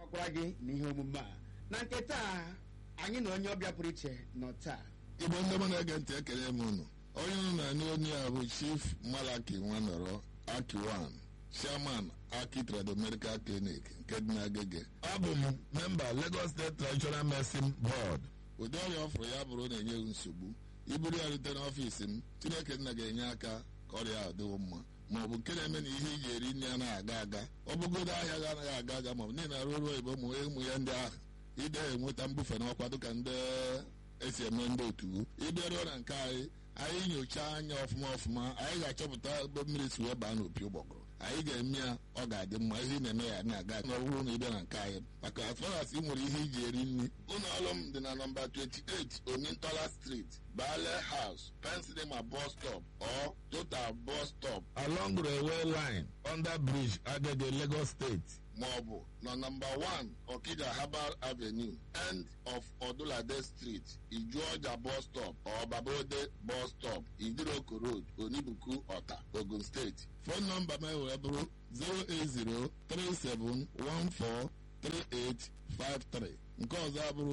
nabatakwa gị n'ihe omume a na nke taa anyị na onye ọbịa pụrụ iche nọ taa igbo ndị mụ na-ege ntị ekele m unu onye unu na-anụ onye a bụ chief malaki nwanọrọ akiwan chairman aki trado medical clinic nke dị n'agege abụ m memba lagos state traditional medicine board ụdị ọrịa ọfụrụ ya bụrụ na-enye m nsogbu iburu ya rute n'ọfiisi m chineke nna ga-enye aka ka ọrịa ahụ dịwo mma ma ọ bụ nke na-eme na ihe iji eri nri anaghị aga aga ọ bụgodo ahịa ga anaghị aga aga ma ọ bụ niile arụ ọrụ oyibo ụmụ ụmụ ya ndị ahụ ide enweta mbufe n'ọkwa dịka ndị esi eme ndị otu ịbịaruo na nke anyị anyị nyochaa anya ọfụma ọfụma anyị ga-achọpụta ebe mmiri si wee baa n'opi ụgbọgụrụ anyị ga-eme ya ọ ga-adị mma ihe ị na-eme ya na-aga n'ọbụrụ na ịbịa na nke anyị maka as far as ị nwere ihe iji eri nri ụlọ ọrụ m dị na nọmba 28 omintola street bale house pensilema bus stop or total bus stop along railway line under bridge agege lagos state maọbụ na nọmba 1 okija herbal avenue end of odulade street ijuọja bus stop or babode bus stop idiroko road onibuku ọta ogun steeti fon nọmba m wee bụrụ 08037143853 nke ọzọ abụrụ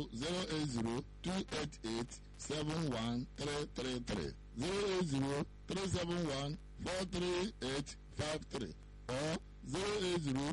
08028871333 08037143853 or 080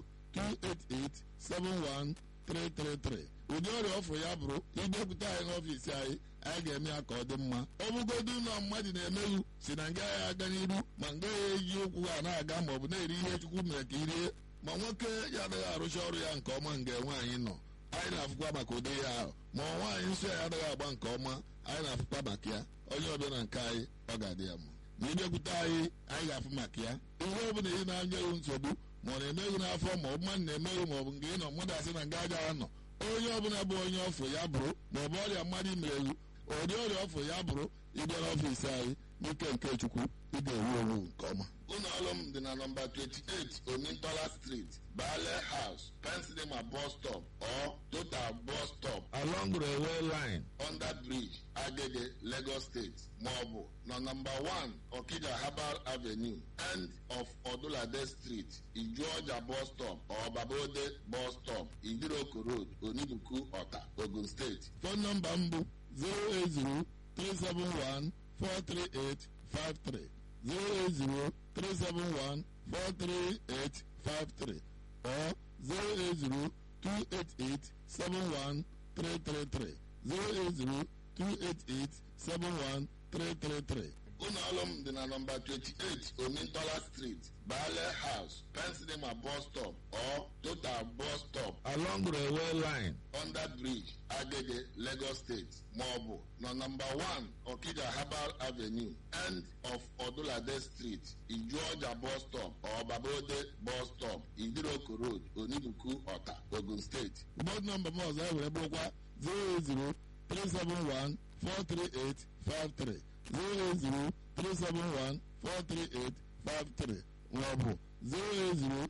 288-71333 ụdị ọrịa ọfụrụ ya bụrụ ịbịakwute anyị n'ọfiisi anyị anyị ga-eme ya ka ọ dị mma ọ bụgodu ụlọ mmadụ na-emeghu si na nga ya aga n'iru ma nga ya eji ụkwụ ha na-aga ma ọ bụ na-eri ihe chukwu mere ka irie ma nwoke ya adịghị arụcha ọrụ ya nke ọma nga nwaanyị nọ anyị na-afụkwa maka ụdị ya ahụ ma nwaanyị nsọ ya adịghị agba nke ọma anyị na-afụkwa maka ya onye ọbịa na nke anyị ọ ga-adị ya mma ma ịbịakwute anyị anyị ga-afụ maka ya ihe ọ bụla ị na-anya ewu nsogbu ma ọ na-emeghị n'afọ ma ọ bụ mmadụ na-emeghị ma ọ bụ nke ị nọ mmadụ asị na nga agaghị anọ onye ọbụla bụ onye ọfụ ya bụrụ ma ọ bụ ọrịa mmadụ imereghu ụdị ọrịa ọfụ ya bụrụ ịbịa n'ọfiisi anyị n'ike nke chukwu ị ga-ewu ewu nke ọma ụlọ ọrụ m dị na nọmba 28 omintola street bale house pensilema bus stop or total bus stop along railway line under bridge agege lagos state maọbụ na nọmba 1 okija herbal avenue end of odulade street ijuọja bus stop or babode bus stop idiroko road onibuku ọta ogun steeti fon nọmba m bụ 080 371 43853 08037143853 or 08028871333 08028871333 ụlọ ọrụ m dị na nọmba 28 omintola street bale house pensilema bus stop or total bus stop along railway line under bridge agege lagos state maọbụ na nọmba 1 okija herbal avenue end of odulade street ijuọja bus stop or babode bus stop idiroko road onibuku ọta ogun steeti bọd nọmba m ọzọ ewere bụrụkwa 080 371 43853 08037143853 maọbụ 08028871333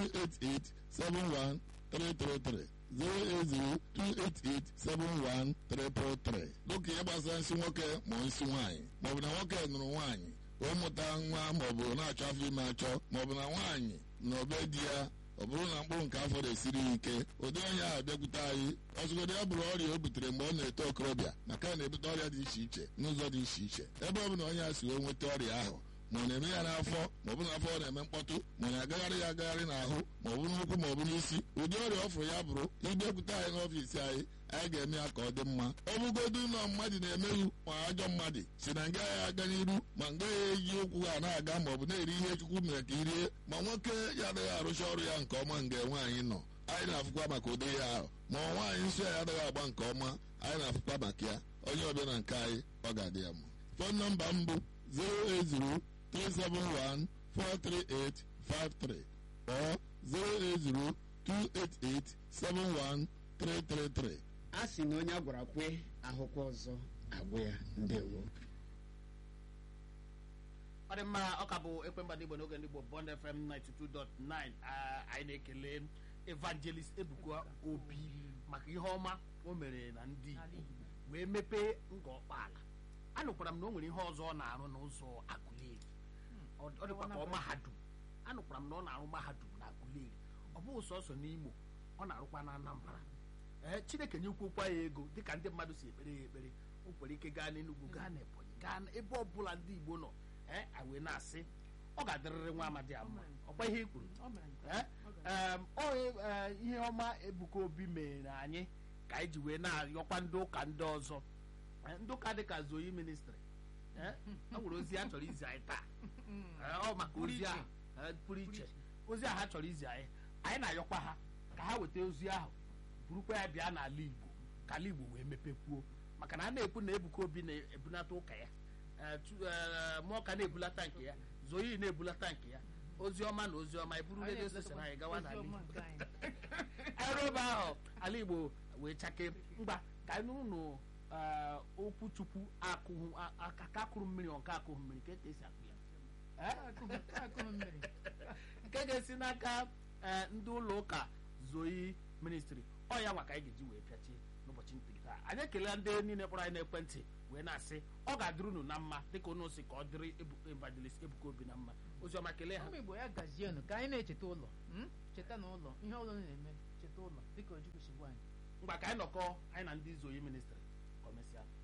08028871333 dịka ihe gbasara nsị nwoke ma nsị nwaanyị maọbụ na nwoke nụrụ nwaanyị ụmụta nwa maọbụ na-achọ afọ ime achọ maọbụ na nwaanyị na obe di ya ọ bụrụ na mkpụrụ nke afọ na-esiri ya ike ụdị onye ahụ bịakwute anyị ọzụgodo ya bụrụ ọrịa o butere mgbe ọ na-eto okorobịa maka na na-ebute ọrịa dị iche iche n'ụzọ dị iche iche ebe ọ bụla onye a si wee nweta ọrịa ahụ ma ọ na-eme ya n'afọ ma ọ bụ n'afọ ọ na-eme mkpọtụ ma ọ na-agagharị ya agagharị n'ahụ ma ọ bụ n'ụkwụ ma ọ bụ n'isi ụdị ọrịa ọ fụrụ ya bụrụ ịbịakwute anyị n'ọfiisi anyị anyị ga-eme ya ka ọ dị mma ọ bụgodu ụlọ mmadụ na-emeghu ma ajọ mmadụ si na nga ya aga n'iru ma nga ya eji ụkwụ ha na-aga ma ọ bụ na-eri ihe chukwu mere ka irie ma nwoke ya adịghị arụcha ọrụ ya nke ọma nga nwaanyị nọ anyị na-afụkwa maka ụdị ya ahụ ma nwaanyị nsọ ya adịghị agba nke ọma anyị na-afụkwa maka ya onye ọbịa na nke anyị ọ ga-adị ya mma fon nọmba m bụ 080 371 43853 or 080 288 71333 a sị na onye a gwara kwe ahụkwa ọzọ agwụ ya ndewo ọ dị mma ọ ka bụ ekwemba ndị igbo n'oge ndị igbo bond fm 92.9 Ah, anyị na-ekele evangelist ebuka obi maka ihe ọma o mere na ndị igbo wee mepee nga ọkpaala anụkwara m na o nwere ihe ọzọ ọ na-arụ n'ụzọ agụleri ọ ọ dịkwa ka ọ mahadum anụkwara m na ọ na-arụ mahadum na agụleri ọ bụghị sọsọ n'imo ọ ọ na-arụkwa na anambra ee chineke nyekwukwa ya ego dịka ndị mmadụ si ekpere ya ekpere o nwere ike gaa n'enugwu gaa n'ebonyi gaa n- ebe ọbụla ndị igbo nọ ee a wee na-asị ọ ga-adịrịrị nwa amadi a mma ọkwa ihe i kwuru ọ mere nke Eh? ọ gara- Em, ọ eh, ihe ọma ebuka obi mere anyị ka anyị ji wee na-arịọkwa ndị ụka ndị ọzọ Eh, ndị ụka dịka zoyi ministri ọ nwere ozi a chọrọ izi anyị taa Eh, ọ maka ozi ahụ eh, pụrụ iche ozi ahụ ha chọrọ izi anyị anyị na-ayọkwa ha ka ha weta ozi ahụ burukwa ya bịa n'ala igbo ka ala igbo wee mepekwuo maka na a na-ekwu na ebuka obi na-ebunata ụka ya Eh, tu- eh, mmụọ ka na-ebulata nke ya zoyi na-ebulata nke ya ozi ọma na ozi ọma eburu redio steshọn anyị gawa n'ala Oziọma igbo nke anyị. ọrụ ebe ahụ ala igbo wee chake mgba ka anyị n'ụlọ okwu chukwu akụhụ a- aka ka akụrụ mmiri ọ nke akụhụ mmiri ka ka esi akụ ya Eh? Akụghị- akụghị mmiri. nke ga-esi n'aka eh, ndị ụlọ ụka zoyi ministri ọ ya nwa ka anyị ga-eji wee pịachie n'ụbọchị ntiri taa anyị ekelela ndị niile kpọrọ anyị n'ekwentị wee na-asị ọ ga-adịrị unu na mma dịka unu si ka ọ dịrị Ebu- evangelist ebuka obi na mma oziọma kelee ha ụmụ igbo ya gazienụ ka anyị na-echeta ụlọ mm? cheta na ụlọ ihe ọbụla unu na-eme cheta ụlọ dịka ojukwu si gwa anyị mgba ka anyị nọkọ anyị na ndị zoyi ministri ka o mesịa